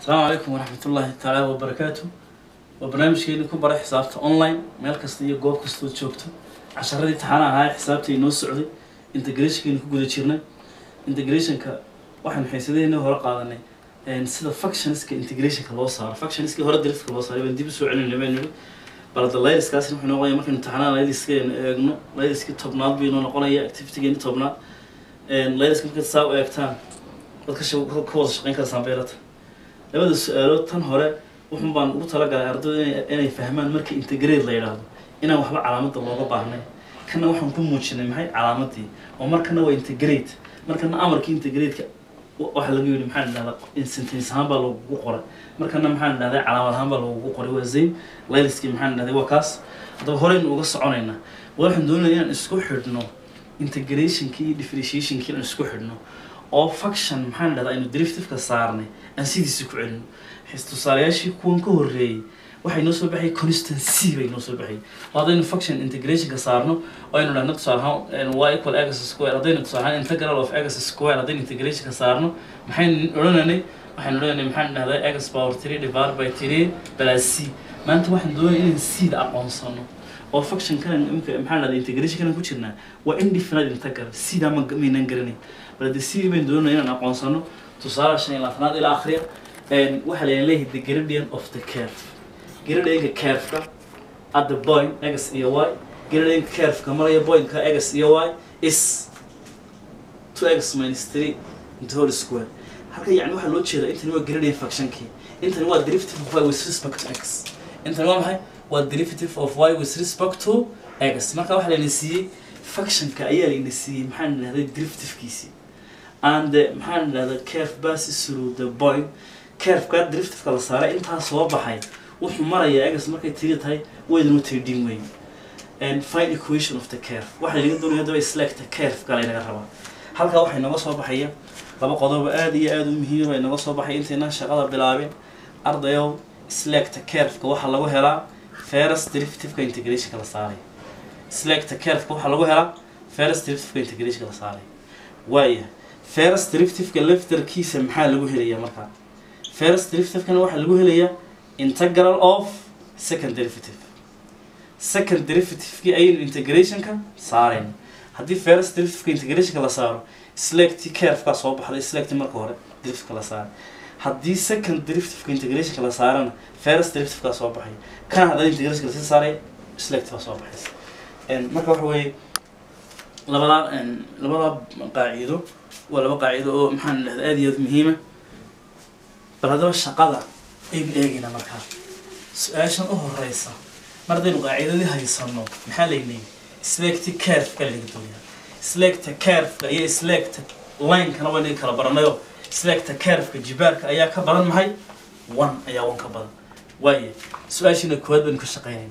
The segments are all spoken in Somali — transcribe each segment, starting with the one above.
asalaamu calaykum waraxmatullaahi tacaala wabarakaatu waa barnaamijkeeni ku baray xisaabta online meel kasta iyo goob kastood joogto casharadii taxaana ahaa xisaabta inoo socday integrationkeeni ku guda jirnay integrationka waxaan xiisadaheenii hore qaadanay sida functionska integrationka loo saaro functionskii hore dariska loo saaray baan dib usoo celinay baan nidhi balada layliskaasi wuxuu noqonaya markaynu taxanaa layliska eegno layliskii tobnaad buu inoo noqonaya activitygeeni tobnaad layliska markaad saa u eegtaan waad ka sha- ka wada shaqeyn karaysaan beerata labada su-aalood tan hore wuxun baan ugu talagalay ardayda inay- inay fahmaan marka integrate la yidhaahdo inaan waxba calaamadda looga baahnay kana waxaan ku muujinay maxay calaamadii oo markana waa integrate markana amarkii integrate-ka wa- waxaa laga yidhi maxaan idhahdaa sentence ahaan baa lagugu qoray markana maxaan idhahdaa calaamad ahaan baa lagugu qoray waa zayn layliskii maxaan idhahday waa kaas haddaba horeynu uga soconaynaa waxaan doonaya inaan isku xidhno integrationkii iyo differentiationkii inaan isku xidhno oo function maxaan idhahdaa aynu derivative-ka saarnay aan sidiisa ku celino xis tusaalayaashii kuwan ka horreeyey waxay noo soo baxay constant c bay noo soo baxay oo haddaynu function integrationka saarno oo aynu dhahno tusaale ahaan y equal x square haddaynu tusaale ahaan integral of x square haddaynu integrationka saarno maxaynu odhananay waxaynu odhananay maxaan dhahdaa x power three divided by three plus c maanta waxaan doonaya inaan c da aqoonsano oo function kan imika maxaan dhahdaa integration kan ku jirnaa waa indefinite integral c da ma maynan garanay bal de c baynu doonaya inaan aqoonsano tusaale shan iyo labaatanaad ilaa akhriya waxaa la leeyahay the gradient of the curve gradientka curve-ka at the point x iyo y gradientka curve-ka maraya point-ka x iyo y is 2x minus 3 into whole square halka yani waxaa loo jeedaa intani waa gradient functionkii intani waa derivative of y with respect to x intani waa maxay waa derivative of y with respect to x marka waxaa layna siiyey functionka ayaa layna siiyey maxaan idhahday derivative-kiisii and uh, maxaan idhahdaa curve passes through the point curve-ka derivative-ka la saaray intaa soo baxay wuxuu marayaa egas markay tiri tahay waydanu tirdhin weyn and find equation of the curve waxaa laga doonaya hadaba select curve-ka laynaga rabaa halkaa waxay nooga soo baxaya laba qodob aad iyo aad u muhiim ay nooga soo baxay intaynan shaqada bilaabin ardayow select curve-ka waxaa lagu helaa first derivative-ka integrationka la saaray select curve-ka waxaa lagu helaa first derivative-ka integrationka la saaray waaya first derivative-ka lefterkiisa maxaa lagu helayaa markaa first derivative-kana waxaa lagu helayaa integral of second derivative second derivative-kii ayaynu integrationka saareen haddii first derivative-ka integrationka la saaro select curve-kaa soo baxday select marka hore derivative-ka la saaray haddii second derivative-ka integrationka la saarana first derivative-kaa soo baxay kana haddana integrationka lasii saaray select baa soo baxaysa En, marka waxa weeye labadaa en, labadaa qaacido waa laba qaacido oo maxaan idhahda aad iyo aad muhiima bal haddaba shaqada aynu eegayna markaa su-aashan u horeysa mar haddaynu qaacidadii haysano maxaa laynayay selecti curve-ka laga dooyaa selecta curve-ka iyo selecta line-kana waa inaga kala baranayo selecta curve-ka jibaarka ayaa ka badan maxay one ayaa one ka badan waaye su-aashiina koowaad baynu ka shaqeynayna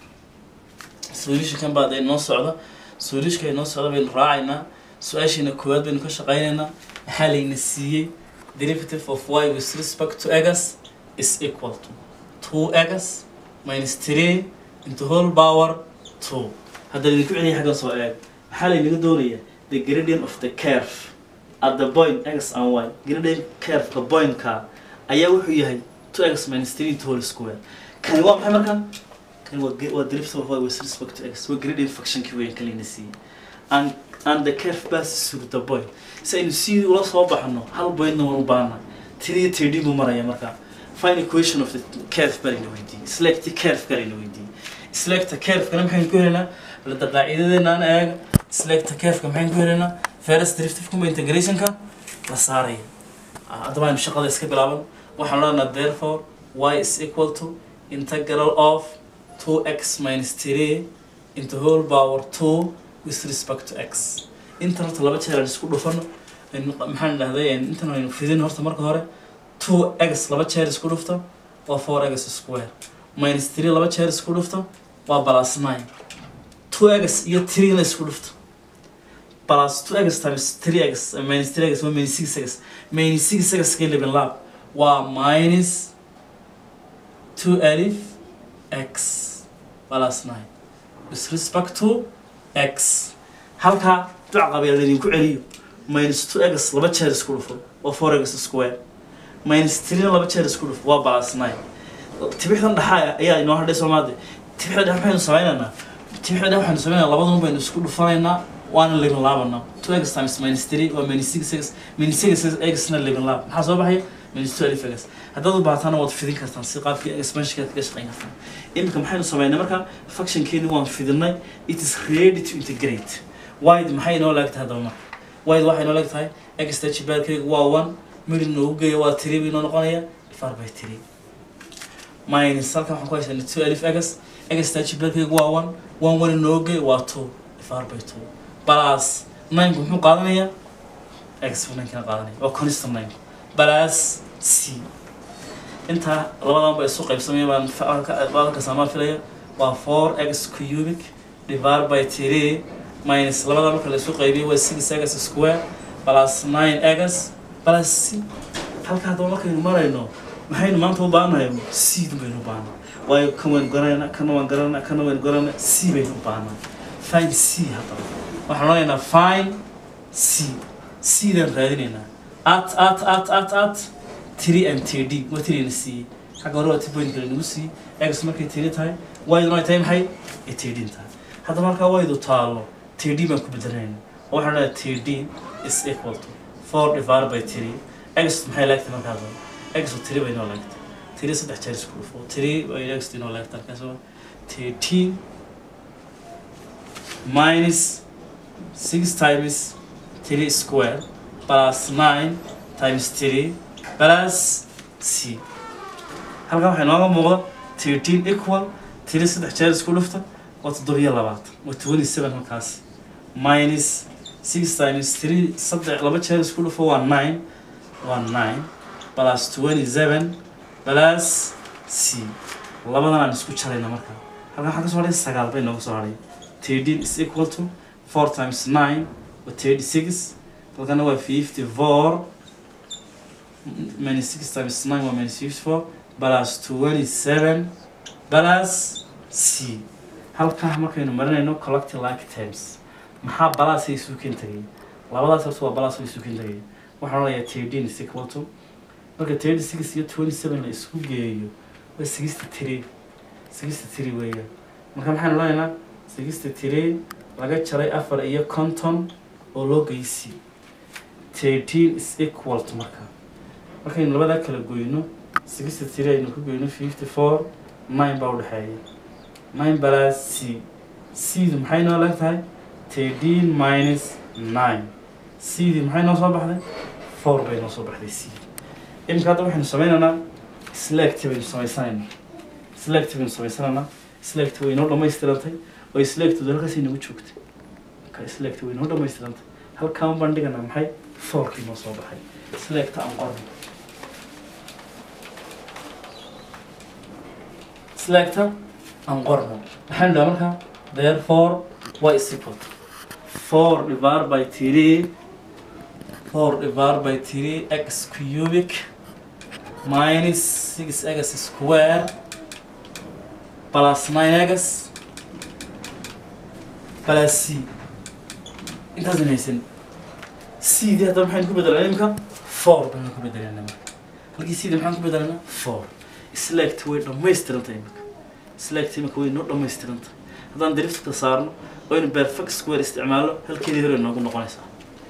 solutionkan baa dee noo socda solutionka inoo socda baynu raacaynaa su-aashiina koowaad baynu ka shaqeynaynaa maxaa layna siiyey derivative of y with respect to x is equal to 2x minus 3 into whole power 2 hadda idinku celiya xaggan soo eeg maxaa laynaga doonayaa the gradient of the curve at the point x and y gradient curve-ka point-ka ayaa wuxuu yahay 2x minus 3 into whole square kani waa maxay marka kani waa ge- waa derivative of y with respect to x waa gradient function-kii weyn ka layna siiyey and and the curve passes through the point si aynu sidii ula soo baxno hal pointna waan u baahna tiriyo tirdhi buu maraya markaa find equation of the curve baa layna weydiiyey select curve ka layna weydiiyey select curve kana maxaynu ku helaynaa balada qaacidadeena aan eega select curve-ka maxaynu ku helaynaa first derivative kuma integrationka la saaraya Ah, haddaba aynu shaqada iska bilaaban waxaan odhanaa therefore y is equal to integral of 2x minus 3 into whole power 2 with respect to x intan horta laba jeer aan isku dhufano aynu maxaan dhahday intan aynu fidin horta marka hore 2x laba jeer isku dhufto waa 4x square minus 3 laba jeer isku dhufto waa plus 9 2x iyo 3 na isku dhufto plus 2x times 3x uh, minus 3x waa minus 6x minus 6x ka libin laab waa minus 2 alif x plus 9 with respect to x halkaa duc qabeel idinku celiyo minus 2x laba jeer isku dhufo oo 4x square minus three laba jeer isku dhuf waa balas nine tibixdan dhaxaa ayaa inoo hadhay soomaade tibixda dhex maxaynu sameynaynaa tibixda dhex waxaynu sameynaynaa labadun baynu isku dhufanaynaa waana libin laabanaa two x times minus three waa minus six x minus six xna libin laab maxaa soo baxaya minus two alif x haddaad u baahataana waad fidin kartaan si qaabkii expansionka kaga shaqeyn kartaan iminka maxaynu sameynay marka functionkeeni waan fidinay it is ready to integrate wide maxay inoo laag tahay haddaba marka wide waxay inoo laag tahay x tajibaarkayga waa one middle noogu geeya waa three bay inoo noqonaya divided by three minus halkan waxaan ku haysanay two alif x x tajibaarkayga waa one one one noogu geeya waa two divided by two plus nine muxuu qaadanayaa x buu ninkana qaadanaya waa constant nine plus c intaa labadan ba isu qaybsamaya baan baalka saamaan filaya waa four x cubic divided by three minus labada marka la isu qaybiyo waa six x square plus nine x plus c halka haddaba markaynu marayno maxaynu maanta u baahanahay c dun baynu u baahnaa waayo kan waynu garanayna kana waan garanayna kana waynu garanayna c baynu u baahnaa fine c haddaba waxaan odhanaynaa fine c c dan raadinaynaa at at at at at three and td waa three na siiyey xagga hore waa ti point kale nagu siiyey x markay td tahay wayduna ay tahay maxay ay tdin tahay haddaba markaa waydu taalo td baan ku bedelanayna oo waxaan odhanayaa td is equal to four divided by three x maxay laagtay markaa doon x oo three bay inoo laagtay three saddex jeer isku dhufo three bay x inoo laagtay halkaas waa thirteen minus six times three square plus nine times three plus c halkan waxay nooga muuqda thirteen equal three saddex jeer isku dhufta waa toddobiyo labaatan waa twenty seven halkaas minus six times three saddex laba jeer isku dhufo waa nine waa nine plus twenty seven plus c labadan aan isku jarayna marka halkan waxaa kasoo hadhay sagaal bay nooga soo hadhay thirteen is equal to four times nine waa thirty six halkana waa fifty four minus six times nine waa minus fifty four plus twenty seven plus c halkaa markaynu marinayno collective like terms maxaa balaas ay isu keen tagay labadaas horta waa balaas ay isu keen tagay waxaan odhanayaa thirteen is equal to marka thirty six iyo twenty seven la isku geeyo waa sixty three sixty three weeyaan marka maxaan odhanaynaa sixty three laga jaray afar iyo conton oo loo geysi thirteen is equal to marka markaynu labadaa kala goyno sixty three aynu ku goyno fifty four nine baa udhexeeya nine plus c cdu maxay noo leeg tahay thirteen minus nine cdi maxay noo soo baxday four bay noo soo baxday c imika hadda waxaynu sameynaynaa select baynu samaysanaynaa select baynu samaysanaynaa select way noo dhammaystirantay oo selectdu halkaas inagu joogtay marka select way noo dhammaystirantay halkaan baan dhiganaa maxay fourkii noo soo baxay select aan qorno selecta aan qorno waxaan dhahaa markaa therefore y is equal to four divided by three four divided by three x cubic minus six x square plus nine x plus c intaasna haysan c dii hadda maxaynu ku bedelanaa imika four baynu ku bedelanaa marka halkii c dii maxaan ku bedelanaa four select way dhammaystirantahay imika select imika way noo dhammaystirantahay haddaan driftka saarno oo aynu perfect square isticmaalo halkeedii hore noogu noqonaysaa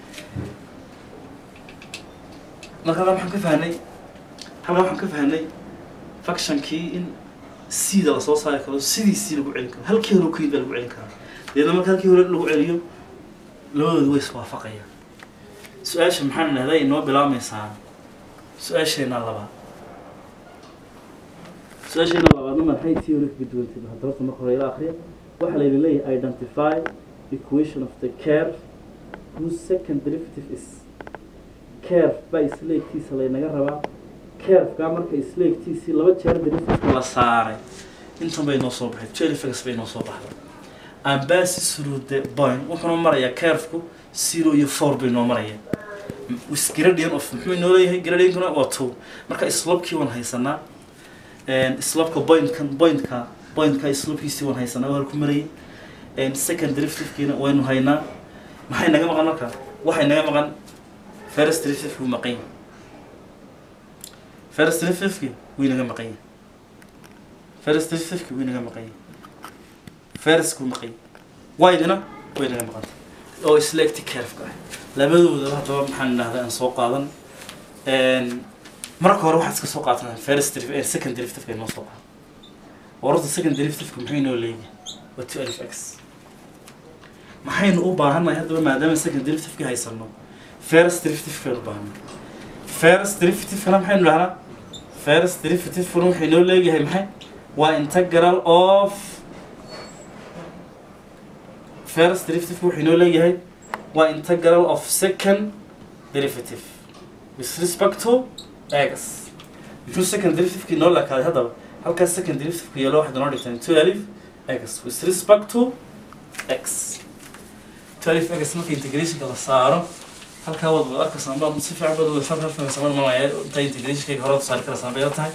marka halkan waxaan ka fahnay halkan waxaan ka fahnay functionkii in sida lasoo saari karo sidiisii lagu celin karo halkii hore keyda lagu celin karaa deedna marka halkii hore lagu celiyo labadoodu way iswaafaqayaan su-aasha maxaan dhahday inoo bilaabmaysaa su-aasheena labaad su-aasheena labaadna maxay tii hore kaga duwantay haddaba marka hore ila akhriya waxaa laydin leeyahay identify equation of the curve whose second derivative is curve baa isleegtiisa laynaga rabaa curve-gaa marka isleegtiisii laba jeer derivative la saaray intan bay noo soo baxay jelifex bay noo soo baxday and passes through the point wuxuuna marayaa curve-ku zero iyo four bay noo marayaan is gradient of muxuu inoo leeyahay gradientkuna waa two marka slopekii waan haysanaa slopeka pointkan pointka pointka slopkiisii waan haysanaa waa ku marayay second derivative-kiina waynu haynaa maxay naga maqan marka waxay naga maqan first derivative-ku maqan yahay first derivative-ki wuu inaga maqan yahay first derivative-ki wuu inaga maqan yahay first kuu maqan yahay y-dina way inaga maqan tahay oo isleegti curve-ka ah labadoodaba haddaba maxaan idhahdaa aan soo qaadan marka hore waxaad iska soo qaatan first derivative second derivative-ka inoo soo qaado wararta second derivative-ka muxuu inoo leeyahay waa two alif x maxaynu u baahannahay haddaba maadaama second derivative-ka haysano first derivative-kaynu u baahannahay first derivative-kana maxaynu dhahnaa first derivative-kuna wuxuu inoo leeyahay maxay waa integral of first derivative wuxuu inoo leeyahay waa integral of second derivative with respect to x muxuu second derivative-ki inoo leekaaday haddaba halkaas second derivative-ka yeelo waxaad inoo dhigtaan two alif x with respect to x two alif x marka integrationka la saaro halkaa wad wad arkaysaa baa si fiican bad wad halkaa fahmaysaa mar malaya inta integrationkayga hore saari karaysaa bay tahay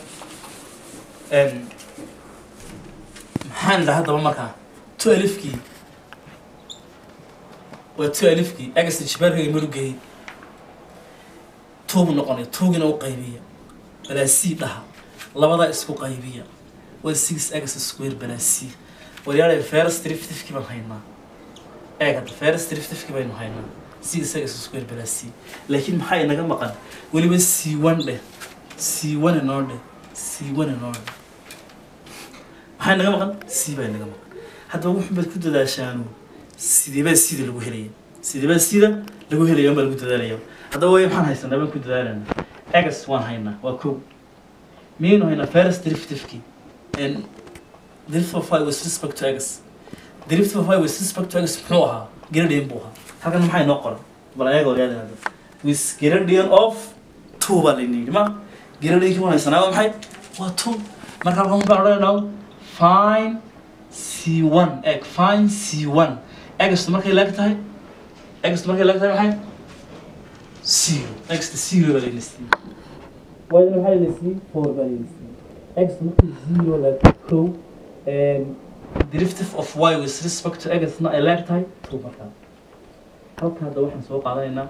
maxaan idhaha haddaba markaa two alifkii waa two alifkii x jibaarkayga marugeeyey tuubu noqonay tuugina u qaybiya balaa c dhaha labadaa isku qaybiya waa six x square balaa c waryaale first derivative-kii baan haynaa eeg hadda first derivative-kii baynu haynaa six x square balaa c laakiin maxaa inaga maqan weliba c one dheh c one inoo dheh c one inoo dheh maxaa inaga maqan c baa inaga maqan haddaba wuxuu baad ku dadaashaanu sideebaa sida lagu helaya sideebaa sida lagu helaya baa lagu dadaalaya haddaba way maxaan haysanaa baan ku dadaalana egas waan haynaa waa kow miyaynu haynaa first derivative-kii derivative of y with respect to x derivative of y with respect to x muxuu ahaa gradient buu ahaa halkan maxaa inoo qoran bal ayaga ogaada hada with gradient of two baa layna yidhi ma gradient-kii waan haysanaa waa maxay waa two marka halkan waxaan odhanaynaa fine c one egg fine c one egastu markay laag tahay egastu markay laag tahay maxay zero egsta zero baa layna siiyey waayna maxaa layna siiyey four baa layna siiyey egsta markay zero laag kow derivative of y with respect to egasna ay laag tahay two markaa halka hadda waxaan soo qaadanaynaa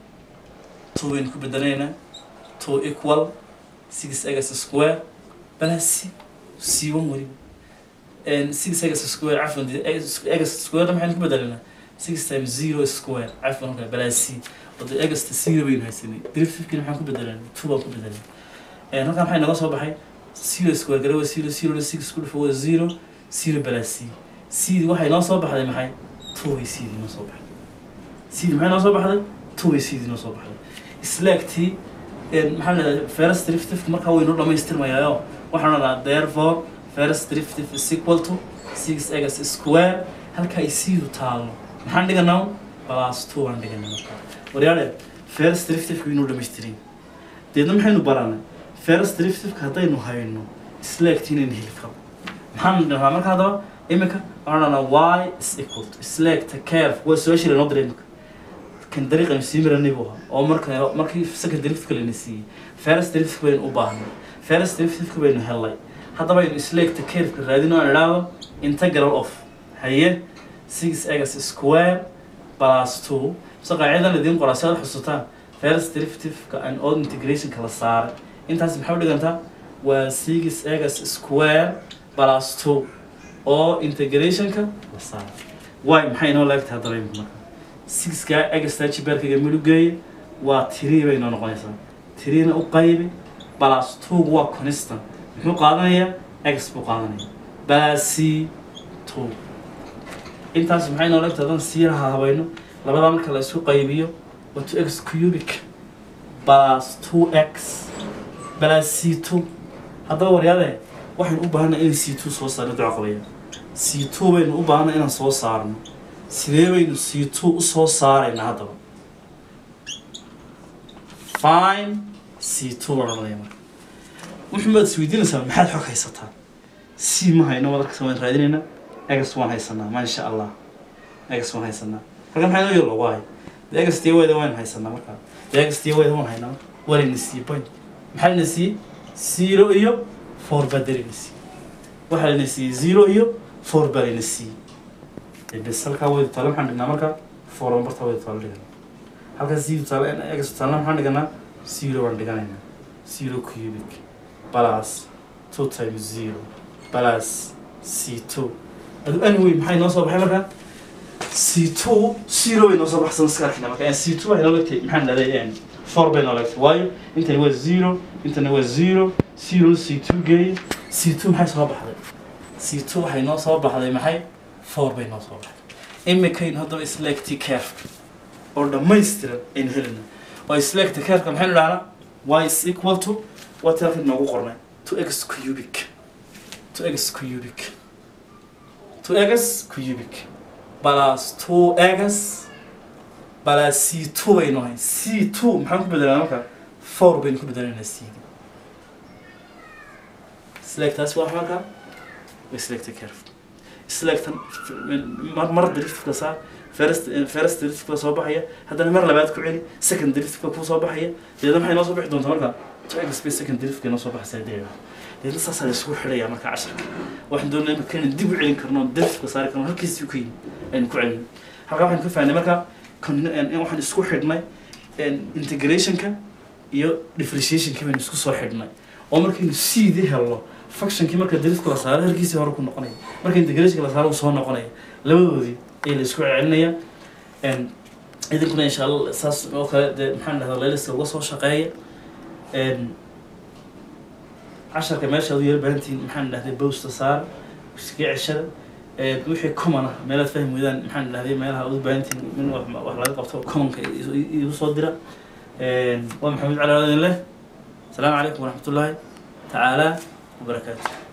two waynu ku bedelaynaa two equal six egas square balaa c c one weliba six egas square cafwan egas square maxaynu ku bedelanaa six times zero square cafwan halkaa balaa c wada egasta zero baynu haysanay derivativekina maxaan ku bedelanay two baan ku bedelanay halkaa maxay naga soo baxay zero square gare waa zero zero six ku dhufo waa zero zero balaa c c waxay noo soo baxday maxay two way c dii noo soo baxday c dii maxay noo soo baxday two way c dii noo soo baxday islaagtii maxaa leedahay first derivative markaa waynoo dhamaystirmayaayo waxaan odhanaa therefore first derivative is equal to six egas square halka ay siidu taalo maxaan dhiganaa plus two aan dhiganay markaa waryaale first derivative inuu dhamaystirin deedna maxaynu baranay first derivative haddaynu hayno islaagtii inaynu heli karo maxaan dhahaa marka haddaba iminka waxaan odhanaa y is equal to islaagta curve waa su-aashii lanoo diray iminka kan dariiqan sii miranay buu ahaa oo marka markii second derivative layna siiyey first derivative baynu u baahnay first derivative baynu helay haddaba aynu isleegta curve-ka raadino aan idhaahdo integral of haye six egas square plus two so qaacidadan idiin qoraa si aad xusutaan first derivative-ka and all integration-ka la saaray intaas maxay u dhigantaa waa six egas square plus two oo integrationka la saaray way maxay inoo leegtahay haddaba imika marka sixka egastaa jibaarkayga midhugeeye waa tiri bay noo noqonaysaa tirina u qaybi plus two waa constant muxuu qaadanayaa x buu qaadanaya balaasi two intaas maxay noo leegtahay haddaan sii laha habayno labadaa marka la isku qaybiyo waa two x cubic plus two x balaasi two haddaba waryaade waxaynu u baahanay inay c two soo saarno duco qabaya c two baynu u baahanay inaan soo saarno sidee baynu c two u soo saaraynaa haddaba fine c two baan odhanaya marka wuxuu maad isweydiinaysaa maxaad xog haysataa c ma hayno wadarkasa waan raadinaynaa egas waan haysanaa maasha allah egas waan haysanaa halkan maxaa inoo yalo waay de egas tiyo weyda waan haysanaa markaa de egas tiyo weyda waan haynaa waa layna siiyey point maxaa layna siiyey zero iyo four baa dalayna siiyey waxaa layna siiyey zero iyo four baa layna siiyey bes halkaa weyda taale maxaan dhignaa markaa four barta weyda taale dhiganaa halkaa zero taale egas taale maxaan dhiganaa zero baan dhiganaynaa zero cubic plus two times zero plus c two adu anyway maxay noo soo baxay markaa c two zero bay noo soo baxsan iska arkina marka c two waxay noo legtay maxaan dhahday four bay noo legtay waayo intani waa zero intani waa zero zero c two geeye c two maxay soo baxday c two waxay noo soo baxday maxay four bay noo soo baxday imikayn haddaba isleegti carefka oo dhammaystiran aynu helina oo isleegti carefka maxaynu dhahnaa y is equal to waa tii halkan noogu qornay to x cubic to x cubic to x cubic plus two x plus c two baynu ahayn c two maxaan ku bedelanaa marka four baynu ku bedelaynaa c selectaasi waa marka way select careful selectan mar mar driftka saa first first driftka soo baxaya haddana mar labaad ku celi second driftka ku soo baxaya deedna maxay noo soo bixi doontaa marka to x space second driftka noo soo baxaysa deedna deedna saasaa la isugu xidhaya marka casharka waxaan doonaa marka inaan dib u celin karno driftka saari karno halkiisii ku yimi aynu ku celin halkaa waxaan ka fahnay marka waxaan isku xidhnay integrationka iyo differentiationka baynu isku soo xidhnay oo markaynu sidii helno functionkii marka driftku la saaro halkiisii hore ku noqonaya marka integrationka la saaro uu soo noqonaya labadoodii ayaa la isku celinaya idinkuna insha allah saas oo kale dee maxaan dhahdaa layliska uga soo shaqeeya casharka meesha adu yar baahantihiin maxaan dhahday bowsta saar iska ceshada wixii common ah meelaad fahmi weydaan maxaan dhahday meelaha ugu baahantihiin min wax laga qabto commonka igu soo dira waa maxamed cali adin leh asalaamu calaykum waraxmat ullaahi tacaala wabarakaatu